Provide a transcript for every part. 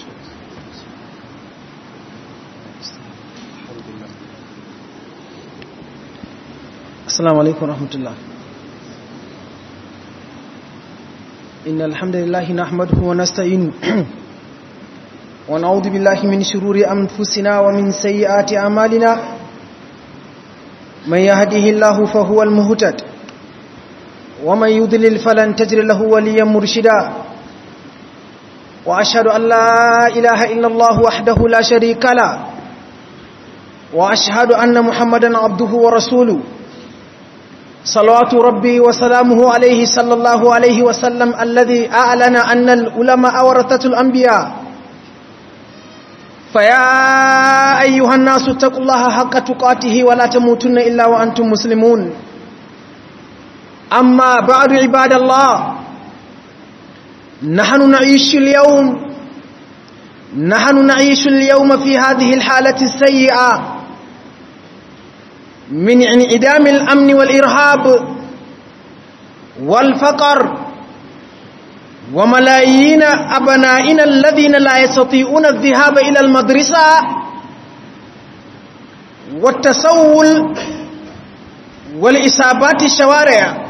السلام عليكم ورحمة الله إن الحمد لله نحمده ونستعين ونعوذ بالله من شرور أنفسنا ومن سيئات أعمالنا من يهده الله فهو المهتد ومن يضلل فلن تجر له وليا مرشدا وأشهد أن لا إله إلا الله وحده لا شريك له وأشهد أن محمدا عبده ورسوله صلوات ربي وسلامه عليه صلى الله عليه وسلم الذي أعلن أن العلماء ورثة الأنبياء فيا أيها الناس اتقوا الله حق تقاته ولا تموتن إلا وأنتم مسلمون أما بعد عباد الله نحن نعيش اليوم نحن نعيش اليوم في هذه الحالة السيئة من انعدام الأمن والإرهاب والفقر وملايين أبنائنا الذين لا يستطيعون الذهاب إلى المدرسة والتسول والإصابات الشوارع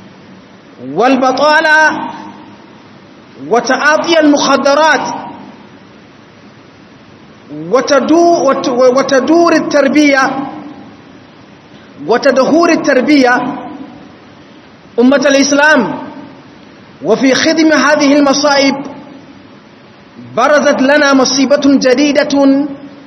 والبطالة وتعاطي المخدرات وتدو وتدور التربية وتدهور التربية أمة الإسلام وفي خدم هذه المصائب برزت لنا مصيبة جديدة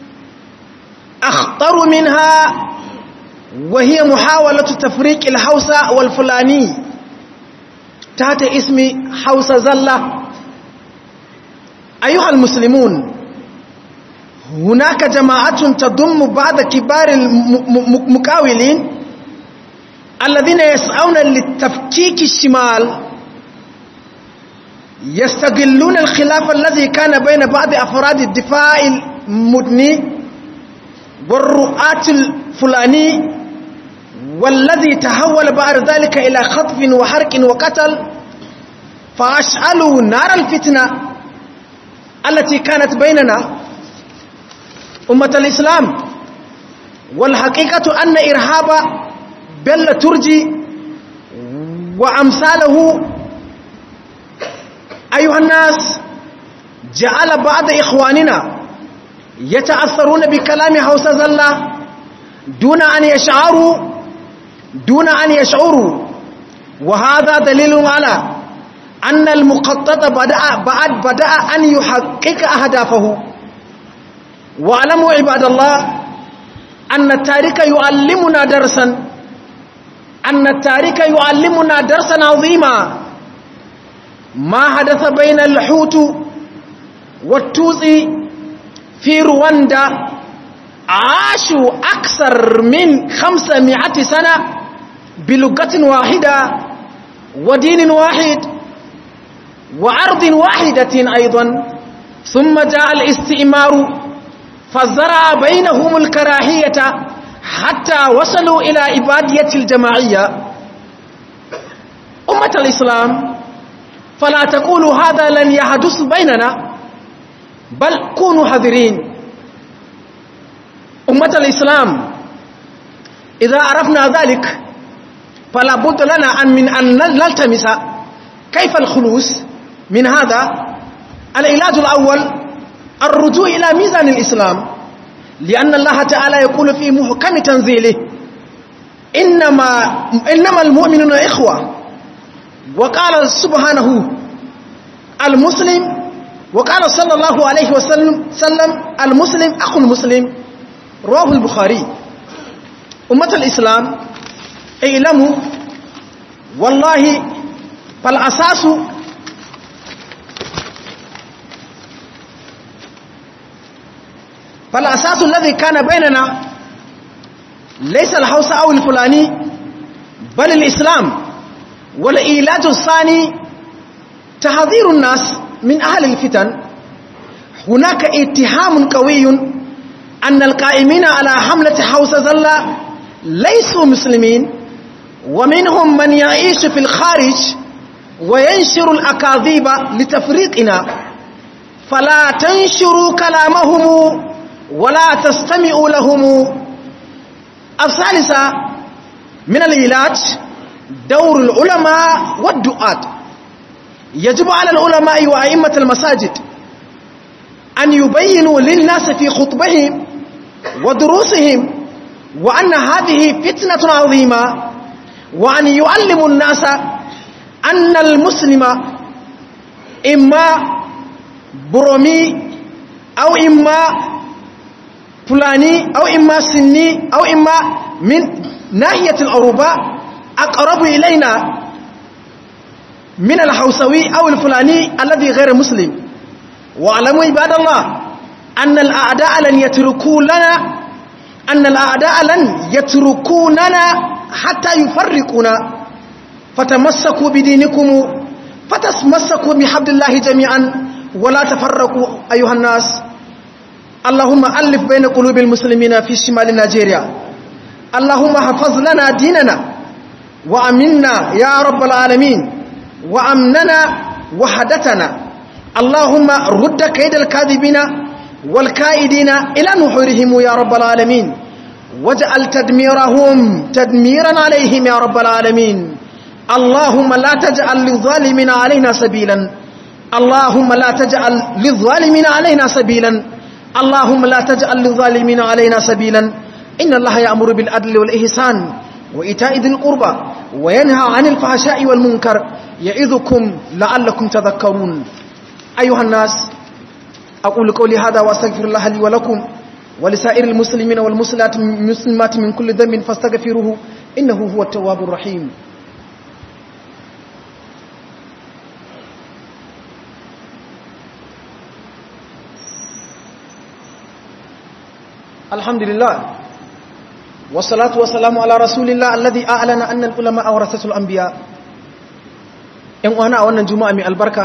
أخطر منها وهي محاولة تفريق الحوسة والفلاني تحت اسم حوسة زلة أيها المسلمون هناك جماعة تضم بعض كبار المقاولين الذين يسعون للتفكيك الشمال يستغلون الخلاف الذي كان بين بعض أفراد الدفاع المدني والرؤاة الفلاني والذي تحول بعد ذلك إلى خطف وحرق وقتل فأشعلوا نار الفتنة التي كانت بيننا أمة الإسلام والحقيقة أن إرهاب بل ترجي وأمثاله أيها الناس جعل بعض إخواننا يتأثرون بكلام حوس زلة دون أن يشعروا دون أن يشعروا وهذا دليل على أن المخطط بدأ بعد بدأ أن يحقق أهدافه واعلموا عباد الله أن التاريخ يعلمنا درسا أن التاريخ يعلمنا درسا عظيما ما حدث بين الحوت والتوتسي في رواندا عاشوا أكثر من خمسمائة سنة بلغة واحدة ودين واحد وعرض واحدة أيضا ثم جاء الاستئمار فزرع بينهم الكراهية حتى وصلوا إلى عبادية الجماعية أمة الإسلام فلا تقولوا هذا لن يحدث بيننا بل كونوا حذرين أمة الإسلام إذا عرفنا ذلك فلا بد لنا أن من أن نلتمس كيف الخلوص من هذا العلاج الأول الرجوع إلى ميزان الإسلام لأن الله تعالى يقول في محكم تنزيله إنما, إنما المؤمنون إخوة وقال سبحانه المسلم وقال صلى الله عليه وسلم سلم المسلم أخو المسلم رواه البخاري أمة الإسلام اعلموا والله فالأساس فالأساس الذي كان بيننا ليس الحوس أو الفلاني بل الإسلام والإيلاج الثاني تحذير الناس من أهل الفتن هناك اتهام قوي أن القائمين على حملة حوس زلة ليسوا مسلمين ومنهم من يعيش في الخارج وينشر الأكاذيب لتفريقنا فلا تنشروا كلامهم ولا تستمعوا لهم الثالثة من العلاج دور العلماء والدعاة يجب على العلماء وأئمة المساجد أن يبينوا للناس في خطبهم ودروسهم وأن هذه فتنة عظيمة وأن يعلموا الناس أن المسلم إما برومي أو إما فلاني أو إما سني أو إما من ناحية الأوروبا أقرب إلينا من الحوسوي أو الفلاني الذي غير مسلم واعلموا عباد الله أن الأعداء لن يتركوا لنا أن الأعداء لن يتركوننا حتى يفرقونا فتمسكوا بدينكم فتمسكوا بحبل الله جميعا ولا تفرقوا أيها الناس اللهم ألف بين قلوب المسلمين في شمال نيجيريا اللهم حفظ لنا ديننا وأمنا يا رب العالمين وأمننا وحدتنا اللهم رد كيد الكاذبين والكائدين إلى نحورهم يا رب العالمين واجعل تدميرهم تدميرا عليهم يا رب العالمين اللهم لا تجعل للظالمين علينا سبيلا اللهم لا تجعل للظالمين علينا سبيلا اللهم لا تجعل للظالمين علينا سبيلا إن الله يأمر بالعدل والإحسان وإيتاء ذي القربى وينهى عن الفحشاء والمنكر يعظكم لعلكم تذكرون أيها الناس أقول قولي هذا وأستغفر الله لي ولكم ولسائر المسلمين والمسلمات المسلمات من كل ذنب فاستغفروه إنه هو التواب الرحيم الحمد لله والصلاة والسلام على رسول الله الذي أعلن أن العلماء ورثة الأنبياء ‘yan uwana a wannan juma'a mai albarka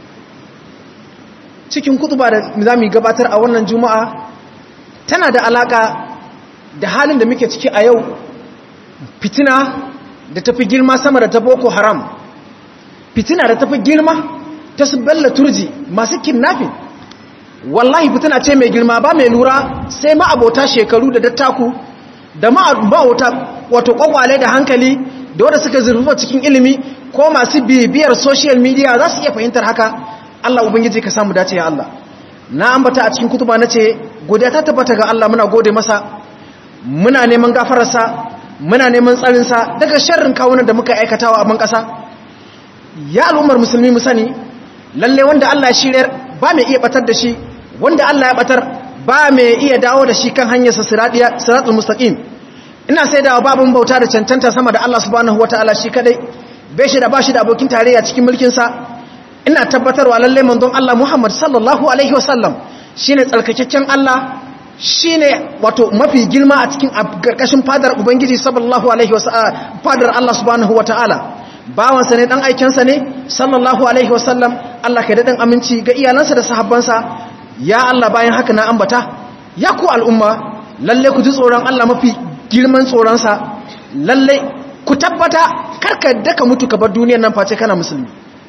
cikin kutuba da za mu gabatar a wannan juma'a tana da alaka da halin da muke ciki a yau fitina da tafi girma sama da ta boko haram fitina da tafi girma ta su bella turji masu kidnapping wallahi fitina ce mai girma ba mai lura sai ma'abota shekaru da dattaku da ma'abota wato kwakwale da hankali da wadda suka zurfa cikin ilimi ko masu bibiyar social media za su iya fahimtar haka Allah ubangiji ka samu dace ya Allah na ambata a cikin kutuba nace godiya ta tabbata ga Allah muna gode masa muna neman gafararsa muna neman tsarinsa daga sharrin kawunan da muka aikatawa a ban kasa ya al'ummar musulmi mu sani lalle wanda Allah ya shiryar ba mai iya batar da shi wanda Allah ya batar ba mai iya dawo da shi kan hanyarsa siradiya siratul mustaqim ina sai da babun bauta da cancanta sama da Allah subhanahu wataala shi kadai bai shi da bashi da abokin tarayya cikin mulkin sa ina tabbatarwa lalle manzon Allah Muhammad sallallahu alaihi wasallam shine tsarkakakken Allah shine wato mafi girma a cikin karkashin fadar ubangiji sallallahu alaihi wasallam fadar Allah subhanahu wataala bawansa ne dan aikensa ne sallallahu alaihi wasallam Allah ka daɗin aminci ga iyalansa da sahabbansa ya Allah bayan haka na ambata ya ku al'umma lalle ku ji tsoron Allah mafi girman tsoronsa lalle ku tabbata karka daka mutu ka bar duniyar nan face kana musulmi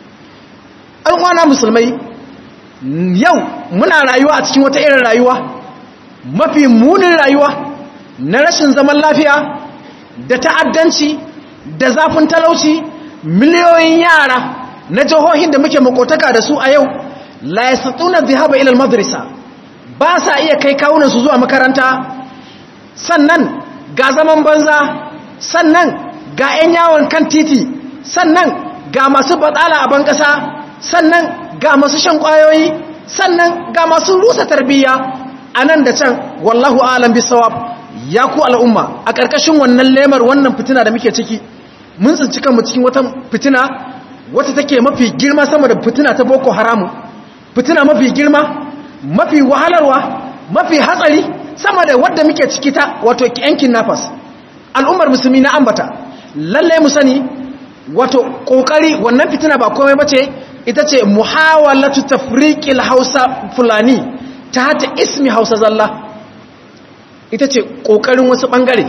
an wana musulmai yau muna rayuwa a cikin wata irin rayuwa mafi munin rayuwa na rashin zaman lafiya da ta'addanci da zafin talauci miliyoyin yara na jihohin da muke makotaka da su a yau la yasatuna dhahaba ila al-madrasa ba sa iya kai kawunan su zuwa makaranta sannan ga zaman banza sannan ga 'yan yawon kan titi sannan ga masu batsala a bankasa sannan ga masu shan kwayoyi sannan ga masu rusa tarbiyya a nan da can wallahu alam bisawab ya ku al'umma a ƙarƙashin wannan lemar wannan fitina da muke ciki mun tsinci kanmu cikin wata fitina wata take mafi girma sama da fitina ta boko haramu fitina mafi girma mafi wahalarwa mafi hatsari sama da wadda muke ciki ta wato yankin nafas al'ummar musulmi na ambata lallai mu sani wato kokari wannan fitina ba komai bace ita ce muhawalatu tafriqil hausa fulani ta hata ismi hausa zalla ita ce kokarin wasu bangare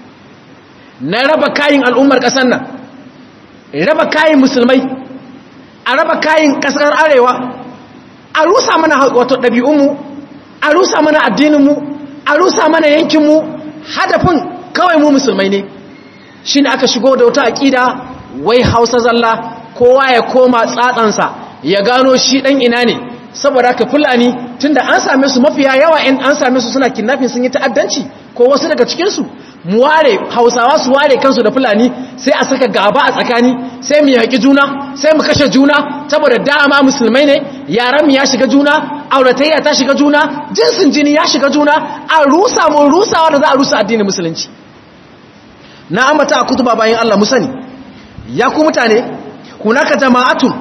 na raba kayin al'ummar ƙasar nan raba kayin musulmai a raba kayin ƙasar arewa a rusa mana wato ɗabi'unmu a rusa mana addininmu a rusa mana yankinmu hadafin kawai mu musulmai ne shi ne aka shigo da wata aƙida wai hausa zalla kowa ya koma tsatsansa ya gano shi ɗan ina ne saboda haka fulani tunda an same su mafiya yawa in an same su suna kidnapping sun yi ta'addanci ko wasu daga cikinsu mu ware hausawa su ware kansu da fulani sai a saka gaba a tsakani sai mu yaƙi juna sai mu kashe juna saboda dama musulmai ne yaran mu ya shiga juna auratayya ta shiga juna jinsin jini ya shiga juna a rusa mu rusawa da za a rusa addinin musulunci na ambata a kutuba bayan Allah mu sani ya ku mutane hunaka jama'atun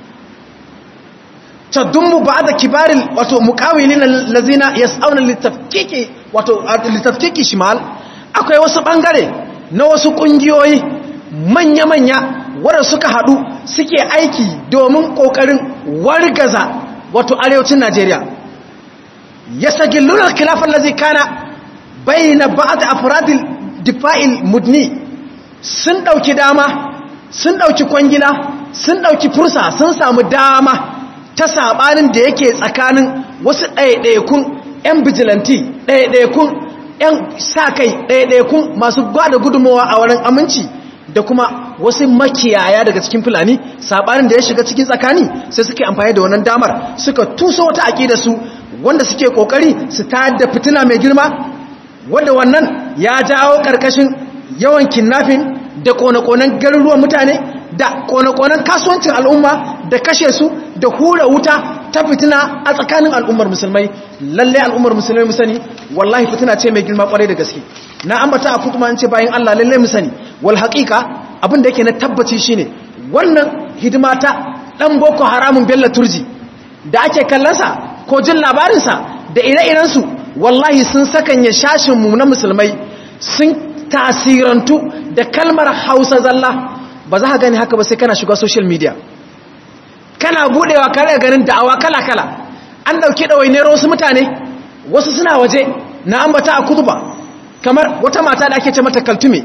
tadummu ba'da kibaril wato muqawilin allazina yas'auna litafkiki wato litafkiki shimal akwai wasu bangare na wasu kungiyoyi manya-manya wanda suka hadu suke aiki domin kokarin wargaza wato arewacin Najeriya yasagilluna al-khilaf allazi kana bayna ba'd afradil difa'il mudni sun dauki dama sun dauki kwangila sun dauki fursa sun samu dama ta sabanin da yake tsakanin wasu ɗaiɗaikun 'yan bijilanti ɗaiɗaikun 'yan sa-kai ɗaiɗaikun masu gwada gudunmawa a wurin aminci da kuma wasu makiyaya daga cikin fulani sabanin da ya shiga cikin tsakani sai suke amfani da wannan damar suka tuso wata aƙida su wanda suke ƙoƙari su tayar da fitina mai girma wanda wannan ya jawo ƙarƙashin yawan kidnapping da kone-konen garuruwan mutane da kone-konen kasuwancin al'umma da kashe su da hura wuta ta fitina a tsakanin al'ummar musulmai lalle al'ummar musulmai musani wallahi fitina ce mai girma kwarai da gaske na ambata a kutuma ce bayan Allah lalle musani wal haqiqa abin da yake na tabbaci shine wannan hidima ta dan boko haramun bella turji da ake kallonsa ko jin labarinsa da ire-iren su wallahi sun sakanya shashin mu na musulmai sun tasirantu da kalmar Hausa zalla ba za ka gani haka ba sai kana shiga social media kana budewa kare ganin da'awa kala-kala an dauke ɗawainiyar wasu mutane wasu suna waje na ambata a kutuba kamar wata mata da ake ce mata kaltume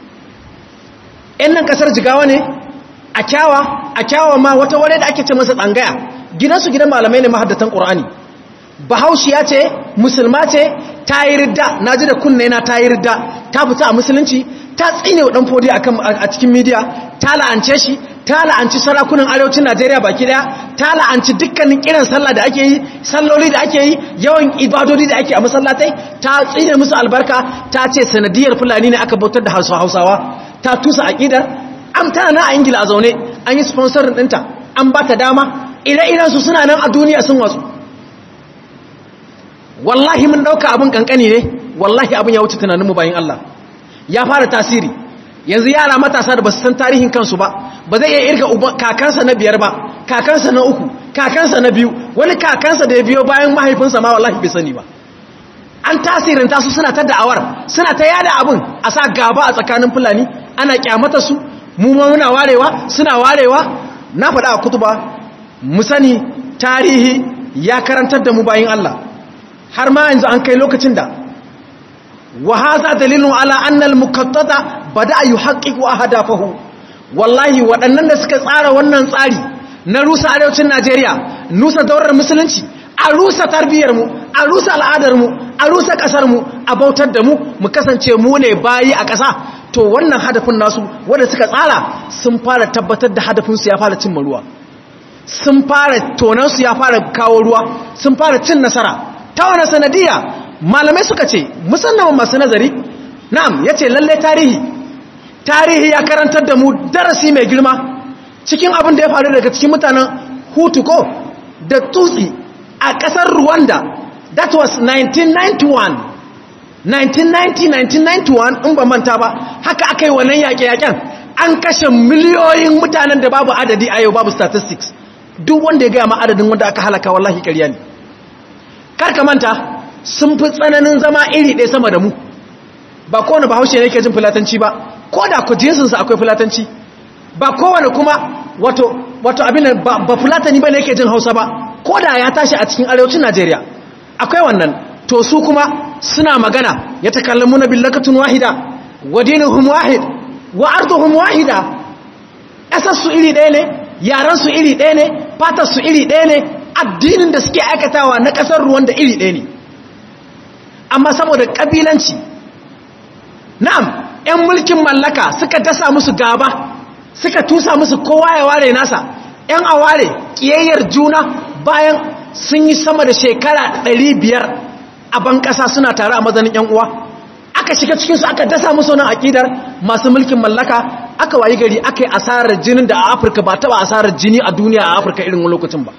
yan nan kasar jigawa ne a kyawa a kyawa ma wata wale da ake ce masa tsangaya gidansu gidan malamai ne mahaddatan ƙur'ani bahaushiya ce musulma ce ta yi ridda na ji da kunne na ta yi ridda ta fita a musulunci ta tsine wa ɗan fodi a cikin midiya ta la'ance shi ta la'anci sarakunan arewacin najeriya baki daya ta la'anci dukkanin kiran sallah da ake yi salloli da ake yi yawan ibadodi da ake a masallatai ta tsine musu albarka ta ce sanadiyar fulani ne aka bautar da hausawa ta tusa aƙidar an tana na a ingila a zaune an yi sponsorin ɗinta an ba ta dama ire-iren su suna nan a duniya sun watsu wallahi mun ɗauka abin ƙanƙani ne wallahi abin ya wuce tunaninmu bayan allah ya fara tasiri yanzu yara matasa da ba su san tarihin kansu ba ba zai iya irga kakansa na biyar ba kakansa na uku kakansa na biyu wani kakansa da ya biyo bayan mahaifinsa ma wallahi bai sani ba an tasirinta su suna ta da'awar suna ta yada abin a sa gaba a tsakanin fulani ana kyamata su mu ma muna warewa suna warewa na faɗa a kutuba mu sani tarihi ya karantar da mu bayin Allah har ma yanzu an kai lokacin da wa hadha dalilun ala anna al-muqaddada bada yuhaqqiqu ahdafahu wallahi waɗannan da suka tsara wannan tsari na rusa arewacin Najeriya nusa daular musulunci a rusa tarbiyyar mu a rusa al'adar mu a rusa kasar mu a bautar da mu mu kasance mu ne bayi a ƙasa to wannan hadafin nasu wanda suka tsara sun fara tabbatar da hadafin su ya fara cin ruwa sun fara tonan su ya fara kawo ruwa sun fara cin nasara ta wani sanadiya malamai suka ce musamman masu nazari na'am yace lalle tarihi tarihi ya karantar da mu darasi mai girma cikin abin da ya faru daga cikin mutanen hutu ko da tutsi a ƙasar rwanda that was 1991 1990-1991 in ba manta ba haka aka yi wannan yaƙe-yaƙen an kashe miliyoyin mutanen da babu adadi a yau babu statistics duk wanda ya gaya ma adadin wanda aka halaka wallahi ƙarya ne karka manta sun fi tsananin zama iri ɗaya sama da mu ba kowane bahaushe ne ke jin fulatanci ba ko da ku jinsinsa akwai fulatanci ba kowane kuma wato wato abin ba, ba fulatani ba ne yake jin hausa ba ko da ya tashi a cikin arewacin najeriya akwai wannan to su kuma suna magana ya takallamu na billakatun wahida wa dinuhum wahid wa arduhum wahida ƙasar su iri ɗaya ne yaran su iri ɗaya ne fatar su iri ɗaya ne addinin da suke aikatawa na ƙasar ruwan da iri ɗaya ne amma saboda ƙabilanci na'am 'yan mulkin mallaka suka dasa musu gaba suka tusa musu kowa ya ware nasa 'yan aware ƙiyayyar juna bayan sun yi sama da shekara 500 a ban ƙasa suna tare a mazanin 'yan uwa aka shiga cikinsu aka dasa musu nan aƙidar masu mulkin mallaka aka wayi gari aka yi asarar jinin da a afirka ba taɓa asarar jini a duniya a afirka irin lokacin ba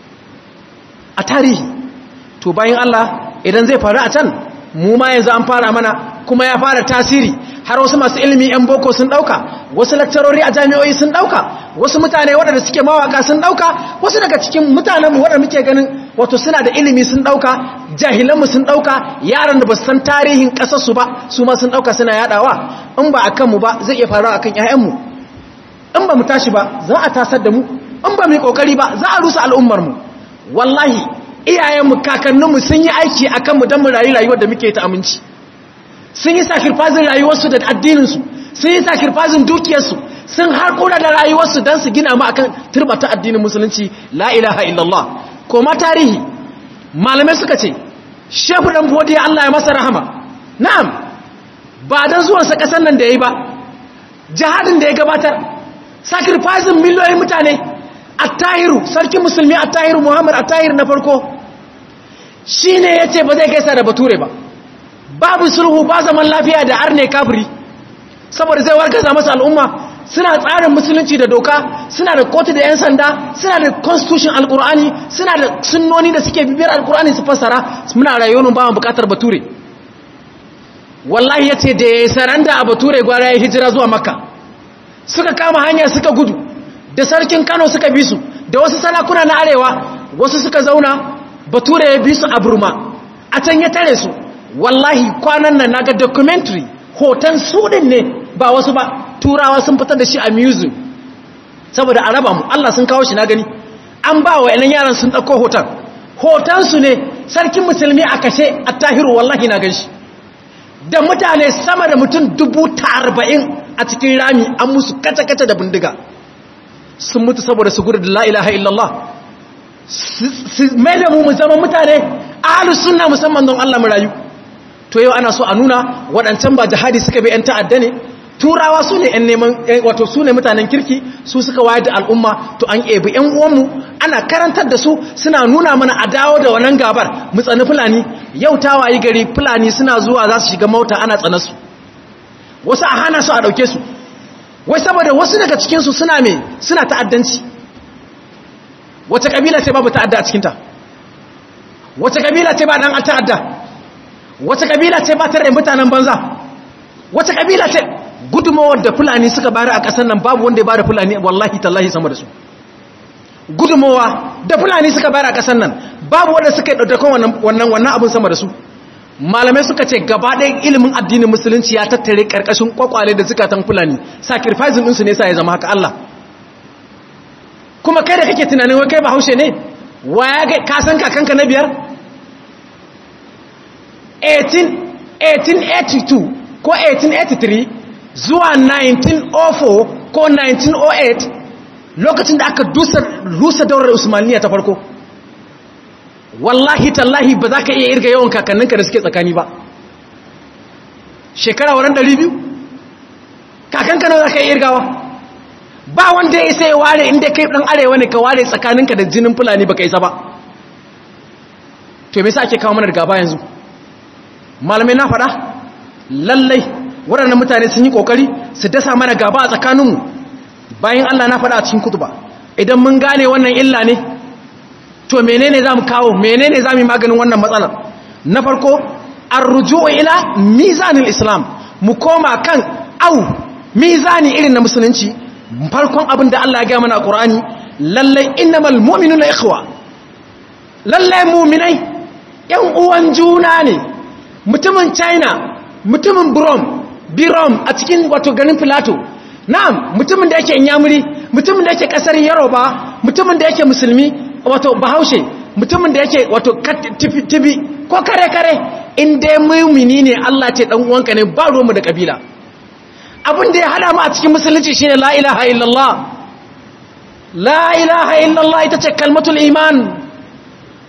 a tarihi to bayan allah idan zai faru a can mu ma yanzu an fara mana kuma ya fara tasiri har wasu masu ilimi 'yan boko sun ɗauka wasu lakcarori a jami'oi sun ɗauka wasu mutane waɗanda suke mawaka sun ɗauka wasu daga cikin mutanenmu waɗanda muke ganin wato suna da ilimi sun ɗauka jahilanmu sun ɗauka yaran da ba san tarihin ƙasarsu ba su ma sun ɗauka suna yaɗawa in ba a kanmu ba zai iya faruwa a kan ‘ya'yanmu in ba mu tashi ba za a tasar da mu in ba mu yi ƙoƙari ba za a rusa al'ummarmu wallahi iyayenmu kakanninmu sun yi aiki a kanmu don mu rayu rayuwar da muke ta aminci sun yi sakirfazin rayuwarsu da addininsu sun yi sakirfazin dukiyarsu sun harkura da rayuwarsu don su gina mu akan turbata addinin musulunci la ilaha illallah koma tarihi malamai suka ce shefu dan bodiya Allah ya masa rahama na'am ba dan zuwansa kasan nan da yayi ba jihadin da ya gabatar sakirfazin miliyoyin mutane attahiru sarkin musulmi attahiru muhammad attahir na farko shine yace ba zai gaisa da bature ba babu sulhu ba zaman lafiya da arne kafiri saboda zai wargaza masa al'umma suna tsarin musulunci da doka suna da kotu da 'yan sanda suna da constitution alkur'ani suna da sunnoni da suke bibiyar alkur'ani su fassara muna rayuwar ba bukatar bature wallahi ya ce da ya saranda a bature gwara ya hijira zuwa makka suka kama hanya suka gudu da sarkin kano suka bi su da wasu sarakuna na arewa wasu suka zauna bature ya bi su a burma a can ya tare su wallahi kwanan nan naga documentary hoton su din ne ba wasu ba turawa sun fitar da shi a museum saboda a raba mu Allah sun kawo shi na gani an ba wa yanan yaran sun ɗauko hoton hoton su ne sarkin musulmi a kashe a tahiru wallahi na ganshi da mutane sama da mutum dubu ta arba'in a cikin rami an musu kace-kace da bindiga sun mutu saboda su gudu da la'ilaha illallah su mai da mu mu zama mutane ahalus sunna musamman don Allah mu rayu to yau ana so a nuna waɗancan ba jihadi suka bi 'yan ta'adda ne turawa su ne 'yan neman wato su ne mutanen kirki su suka wayar da al'umma to an ebi 'yan uwanmu ana karantar da su suna nuna mana a dawo da wannan gabar mu tsani fulani yau ta wayi gari fulani suna zuwa za su shiga mota ana tsana su wasu a hana su a ɗauke su wai saboda wasu daga cikinsu suna me suna ta'addanci wace kabila ce babu ta'adda a cikinta wace kabila ce ba dan ta'adda wace kabila ce ba ta rai mutanen banza wace kabila ce gudunmawar da fulani suka bari a ƙasar nan babu wanda ya bada fulani wallahi tallahi sama da su gudunmawa da fulani suka bari a ƙasar nan babu wanda suka yi ɗautakon wannan wannan abin sama da su malamai suka ce gaba ɗaya ilimin addinin musulunci ya tattare ƙarƙashin kwakwale da zukatan fulani sacrificing ɗinsu ne sa ya zama haka Allah kuma kai da kake tunanin wai kai ba haushe ne waya ga kasan kakanka na biyar 1882 ko 1883 zuwa 1904 ko 1908 lokacin da aka rusa daular usmaniya ta farko wallahi tallahi ba za ka iya irga yawan kakanninka da suke tsakani ba shekara wurin 200 kakanka nawa za ka iya irgawa ba wanda ya isa ya ware inda kai dan arewa ne ka ware tsakaninka da jinin fulani baka isa ba to me yasa ake kawo mana gaba yanzu malamai na faɗa lallai waɗannan mutane sun yi ƙoƙari su dasa mana gaba a tsakaninmu bayan Allah na faɗa a cikin kutuba idan mun gane wannan illa ne to menene za mu kawo menene za mu yi maganin wannan matsalar na farko an rujuwa ila mizanin islam mu koma kan au mizani irin na musulunci farkon abin da Allah ya gaya mana a ƙur'ani lallai innamal mu'minuna ikhwa lallai mu'minai yan uwan juna ne mutumin china mutumin brom birom a cikin wato ganin filato na'am mutumin da yake inyamuri mutumin da yake kasar yaroba mutumin da yake musulmi wato bahaushe mutumin da yake wato tibi ko kare kare in dai mumini ne Allah ce dan uwanka ne ba ruwanmu da kabila abin da ya hada mu a cikin musulunci shine la ilaha illallah la ilaha illallah ita ce kalmatul iman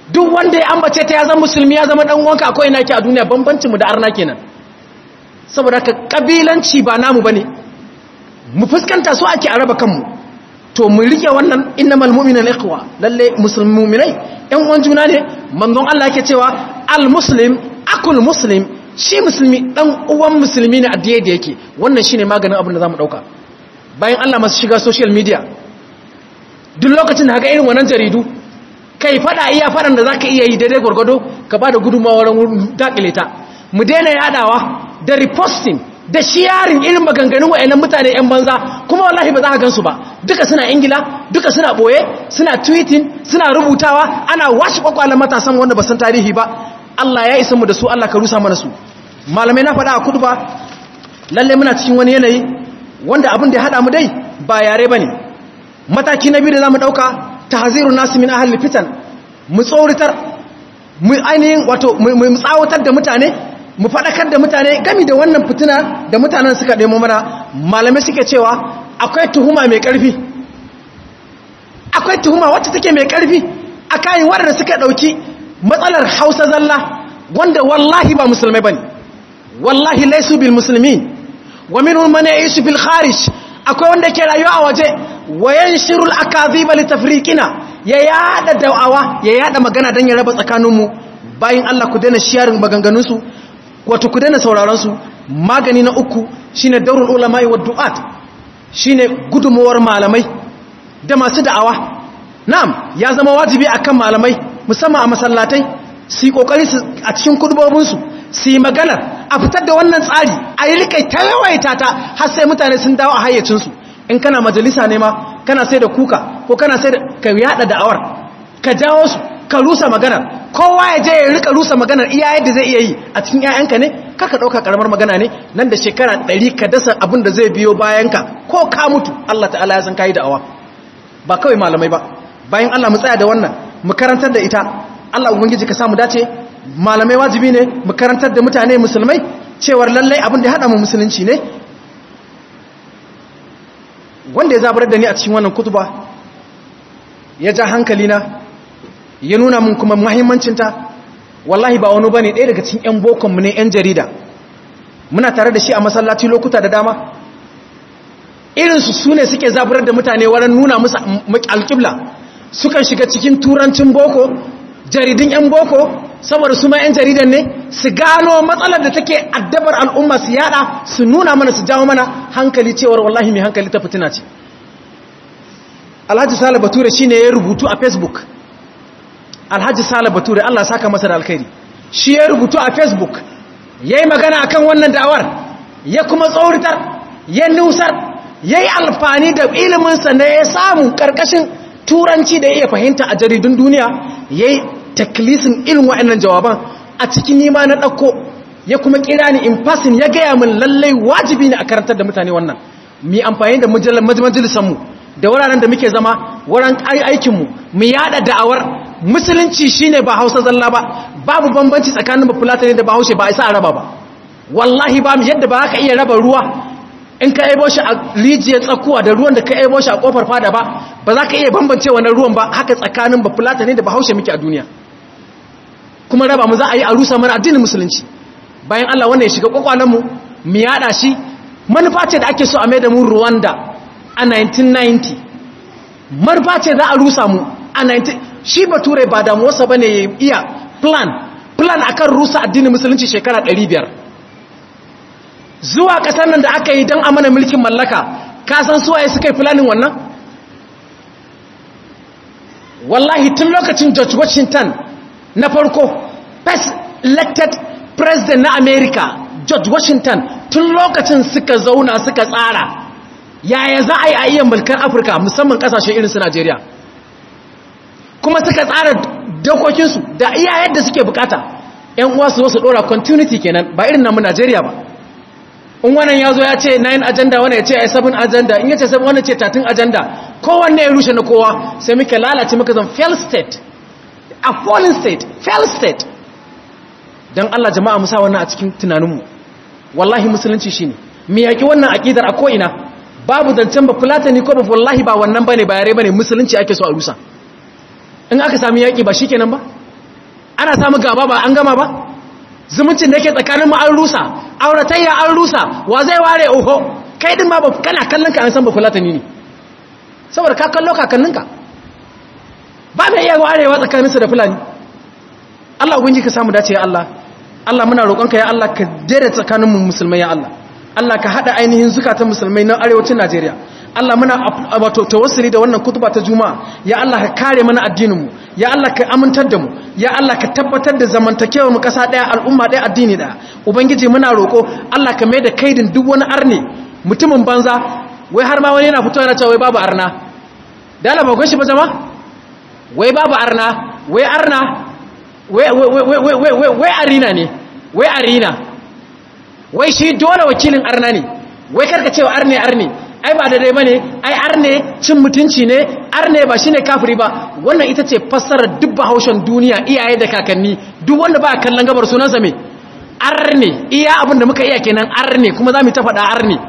duk wanda ya ambace ta ya zama musulmi ya zama dan uwanka akwai naki a duniya bambancin mu da arna kenan saboda ka kabilanci ba namu bane mu fuskanta su ake araba kanmu to mu rike wannan innamal mu'minuna ikhwa lalle musulmi mu'minai ɗan uwan juna ne manzon Allah yake cewa al muslim akul muslim shi musulmi dan uwan musulmi ne a da yake wannan shine maganin abin da zamu dauka bayan Allah masu shiga social media duk lokacin da haka irin wannan jaridu kai fada iya fadan da zaka iya yi daidai gurgudo ka bada gudunmawa wurin dakile ta mu daina yadawa da reposting da sharing irin maganganun wayannan mutane yan banza kuma wallahi ba za ka gansu ba duka suna ingila duka suna boye suna tweeting suna rubutawa ana washe kwakwalan matasan wanda ba san tarihi ba Allah ya isa mu da su Allah ka rusa mana su malamai na faɗa a kudu ba lalle muna cikin wani yanayi wanda abin da ya haɗa mu dai ba yare ba ne mataki na biyu da za mu ɗauka ta hazirun nasu min ahal fitan mu tsauritar mu ainihin wato mu tsawatar da mutane mu faɗakar da mutane gami da wannan fitina da mutanen suka ɗemo mana malamai suke cewa akwai tuhuma mai ƙarfi akwai tuhuma wacce take mai ƙarfi a kayan waɗanda suka ɗauki matsalar hausa zalla wanda wallahi ba musulmai ba ne wallahi laisu bil musulmi wa minhum man ya'ishu fil kharij akwai wanda ke rayuwa a waje wa yanshirul akadhiba li tafriqina ya yada da'awa ya yada magana dan ya raba tsakaninmu bayin Allah ku daina sharing maganganun su wato ku daina sauraron su magani na uku shine daurul ulama wa du'at shine gudumawar malamai da masu da'awa na'am ya zama wajibi akan malamai musamman a masallatai su yi kokari a cikin kudubobin su su yi magana a fitar da wannan tsari a yi rikai ta yawaita ta har sai mutane sun dawo a hayyacinsu in kana majalisa ne ma kana sai da kuka ko kana sai da ka yada da'awar ka jawo su ka rusa maganar kowa ya je ya rika rusa maganar iya yadda zai iya yi a cikin 'ya'yanka ne kaka ɗauka karamar magana ne nan da shekara ɗari ka dasa abin da zai biyo bayanka ko ka mutu Allah ta'ala ya san kayi da'awa ba kawai malamai ba bayan Allah mu tsaya da wannan mu karantar da ita Allah ubangiji ka samu dace malamai wajibi ne mu karantar da mutane musulmai cewar lallai abin da ya haɗa mu musulunci ne wanda ya zabar da ni a cikin wannan kutuba ya ja hankali na ya nuna mun kuma muhimmancinta wallahi ba wani bane ɗaya daga cikin 'yan bokonmu ne 'yan jarida muna tare da shi a masallaci lokuta da dama irinsu su ne suke zaburar da mutane wurin nuna musu alƙibla sukan shiga cikin turancin boko jaridun 'yan boko saboda su ma 'yan jaridan ne su gano matsalar da take addabar al'umma su yada su nuna mana su jawo mana hankali cewar wallahi mai hankali ta fitina ce alhaji sale bature shi ne ya rubutu a facebook alhaji sale bature allah saka masa da alkhairi shi ya rubutu a facebook ya yi magana akan wannan da'awar ya kuma tsauritar ya nusar ya yi alfani da iliminsa na ya samu ƙarƙashin turanci da ya iya fahimta a jaridun duniya ya yi taklisin irin wa'annan jawaban a cikin nima na ɗauko ya kuma kira ni in fasin ya gaya min lallai wajibi ne a karantar da mutane wannan mi amfani da majalisanmu da wuraren da muke zama wurin aikinmu mu yada da'awar musulunci shine ba hausa zalla ba babu bambanci tsakanin bafulatani da bahaushe ba a isa a raba ba wallahi ba yadda ba ka iya raba ruwa in ka ebo shi a rijiyar tsakuwa da ruwan da ka ebo shi a kofar fada ba ba za ka iya bambance wannan ruwan ba haka tsakanin bafulatani da bahaushe muke a duniya kuma raba mu za a yi a rusa mana addinin musulunci bayan Allah wannan ya shiga kwakwalenmu mu yada shi manufa ce da ake so a mai da mu Rwanda a 1990 manufa ce za a rusa mu a 19 shi bature ba damuwarsa ba ne ya iya plan plan akan rusa addinin musulunci shekara 500 zuwa kasar nan da aka yi don amana mulkin mallaka kasan suwaye suka yi planin wannan wallahi tun lokacin george washington na farko first elected president na america george washington tun lokacin suka zauna suka tsara yaya za a yi a iya mulkar afirka musamman kasashe irin su najeriya kuma suka tsara dokokinsu da iya yadda suke bukata yan uwa su zo su dora continuity kenan ba irin namu najeriya ba in wannan ya zo ya ce 9 agenda wannan ya ce 7 agenda in ya ce 7 wannan ce 13 agenda kowanne ya rushe na kowa sai muka lalace muka zan fail state a fallen state fail state don Allah jama'a musa wannan a cikin tunaninmu wallahi musulunci shine mu yaki wannan aqidar a ko'ina babu zancen ba fulatani ko ba wallahi ba wannan bane ba yare bane musulunci ake so a rusa in aka sami yaki ba shikenan ba ana samu gaba ba an gama ba zumuncin da yake tsakanin mu an rusa auratayya an rusa wa zai ware oho kai din ma ba kana kallon ka an san ba fulatani ne saboda ka kallo kakanninka ba mai iya warewa tsakaninsu da fulani Allah ubangiji ka samu dace ya Allah Allah muna roƙonka ya Allah ka dare tsakanin mu musulmai ya Allah Allah ka hada ainihin zukatan musulmai na arewacin Najeriya Allah muna wato tawassuli da wannan kutuba ta Juma'a ya Allah ka kare mana addinin mu ya Allah ka amintar da mu ya Allah ka tabbatar da zamantakewar mu kasa daya al'umma daya addini daya ubangiji muna roƙo Allah ka mai da kaidin duk wani arne mutumin banza wai har ma wani yana fitowa yana cewa wai babu arna dala ba gwashi ba jama'a wai babu arna wai arna wai arina ne wai arina wai shi dole wakilin arna ne wai karka cewa arne arne ai ba da dai bane ai arne cin mutunci ne arne ba shine kafiri ba wannan ita ce fassarar duk bahaushen duniya iyaye da kakanni duk wanda ba kallon gabar sunansa me arne iya abin da muka iya kenan arne kuma za mu ta faɗa arne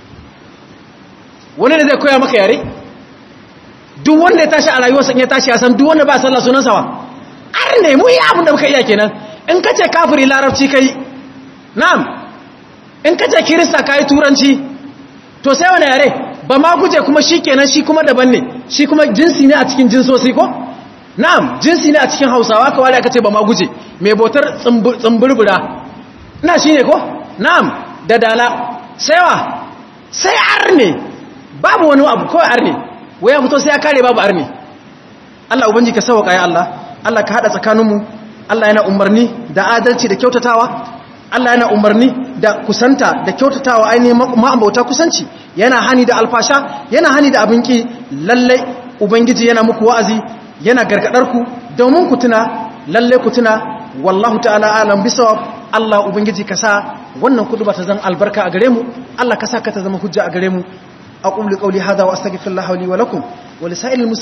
wani ne zai koya maka yare duk wanda ya tashi a rayuwarsa in ya tashi ya san duk wanda ba sallah sunansa wa ar ne mu yi abin da muka iya kenan in ka ce kafiri larabci kai na'am in ka ce kirista kai turanci to sai wani yare ba ma guje kuma shi kenan shi kuma daban ne shi kuma jinsi ne a cikin jinsosi ko na'am jinsi ne a cikin hausawa ka wale aka ce ba ma guje mai bautar tsumburbura na shi ne ko na'am da dala sai wa sai ar ne babu wani abu kawai ar ne wai ya fito sai ya kare babu arni Allah ubangi ka sauka ya Allah Allah ka hada tsakaninmu Allah yana umarni da adalci da kyautatawa Allah yana umarni da kusanta da kyautatawa ainihin ma'ambauta kusanci yana hani da alfasha yana hani da abinki lalle ubangiji yana muku wa'azi yana gargadar ku domin ku tuna lalle ku tuna wallahu ta'ala alam bisawab Allah ubangiji ka sa wannan kudu ba ta zan albarka a gare mu Allah ka sa ka ta zama hujja a gare mu أقول قولي هذا وأستغفر الله لي ولكم ولسائر المسلمين